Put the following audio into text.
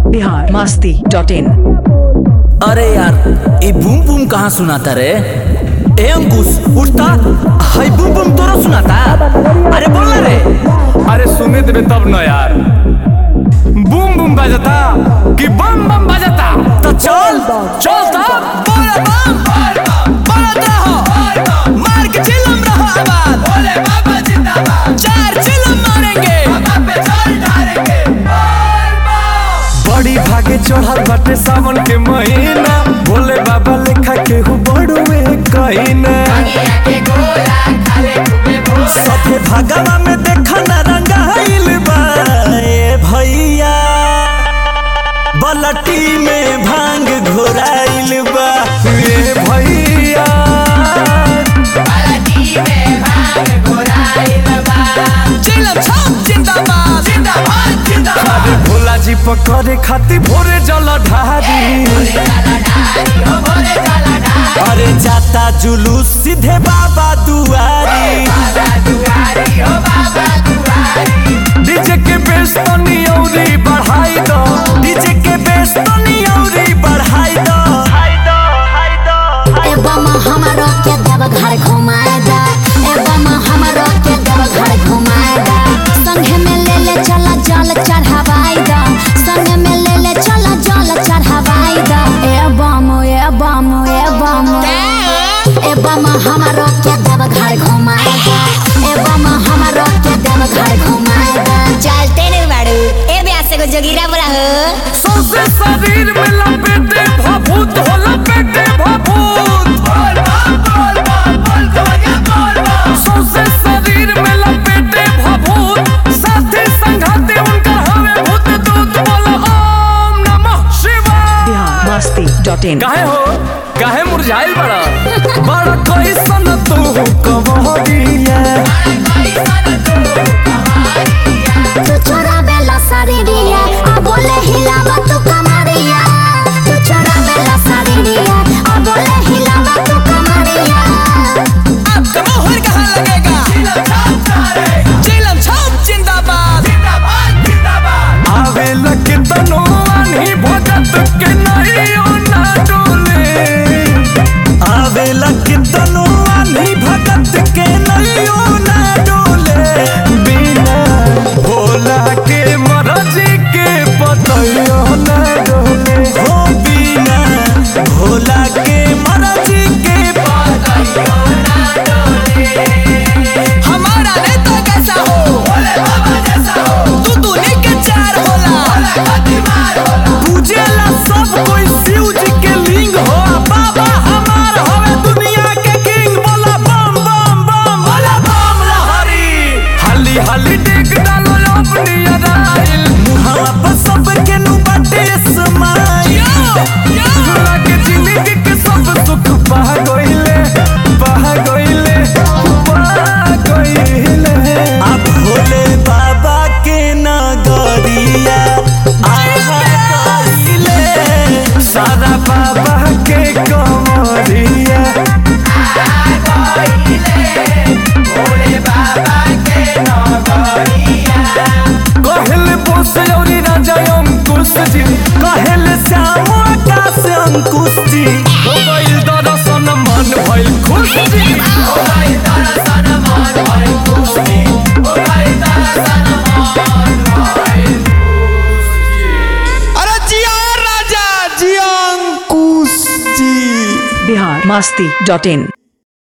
Bihar Masti dot in अरे यार ये बूम बूम कहाँ सुनाता रे ए अंकुश उठता हाय बूम बूम तोरा सुनाता अरे बोल ना रे अरे सुने देबे तब न यार बूम बूम बजता कि बम बम बजता तो चल चल तब बोल बम बोल रहो मार के चिल्लम रहो आबाद बोले बाबा जिंदाबाद चार चिल्लम मारेंगे बड़ी भागे चढ़ल बाटे सावन के महीना भोले बाबा लेखा केहू बड़ुए कहीना सफे भगवा में देखा न रंगाइल बा ए भैया बलटी में भांग घोराइल बा ए भैया चिल्लम छम जिंदाबाद जिंदाबाद जिंदाबाद अरे भोला जी पकड़े खातिर भोरे जल ढारी अरे जाता जुलूस सीधे बाबा दुआरी डीजे के बेस तनी औरी बढ़ाई दो डीजे के बेस तनी औरी बढ़ाई दो ए बम हमारो के देव घर घुमाए दा ए बम हमारो के देव घर घुमाए दा संगे में ले ले चला जल चढ़ावाई दा संगे में ले ले चला जल चढ़ावाई दा ए बम ए बम ए बम ए बम हमारो के देव घर घुमाए दा ए बम हमारो के देव घर घुमाए दा चलते रे बाड़ू ए ब्यास को जोगिरा बुरा हो सौसे शरीर में लपेटे भभूत हो लपेटे भभूत सौसे शरीर में लपेटे भभूत साथी संघाती उनका हमें भूत दूत बोलो ओम नमः शिवाय बिहार मस्ती डॉट इन काहे हो काहे मुरझाइल बड़ा बड़ा कैसन तू कबहरिया तू छोरा बेला सारी दिया आ बोले हिलावा तू कमरिया तू छोरा बेला सारी दिया आ बोले हिलावा तू कमरिया आपका मोहर कहाँ लगेगा चिल्लम छम जिंदाबाद आवे लगे तनो आनी भगत के नहीं ओ ना डोले आवेला कितनो आनी भगत के नलियो ना डोले बिना भोला के मरजी के पतयो ना डोले हो बिना भोला के मरजी के हमारा नेता कैसा हो तू दूनी के चार होला पूजेला सब कोई शिव जी के लिंग हो बाबा हमार हवे दुनिया के किंग बोला बम बम बम बोला बम लहरी हाली हाली डेग डालो अपनी अदाइल मुहावा पर सब के नु बाटे समाई भोला के जिंदगी के सब सुख पा गइले पा गइले पा गइले अब भोले बाबा के नगरिया आहा गइले सारा बाबा के कमरिया कहल बोस औरी राजा अंकुश जी कहल श्याम आकाश अंकुश जी हो गइल दर्शन मन भइल खुश जी अरे जिया राजा जिया अंकुश जी बिहार मस्ती डॉट इन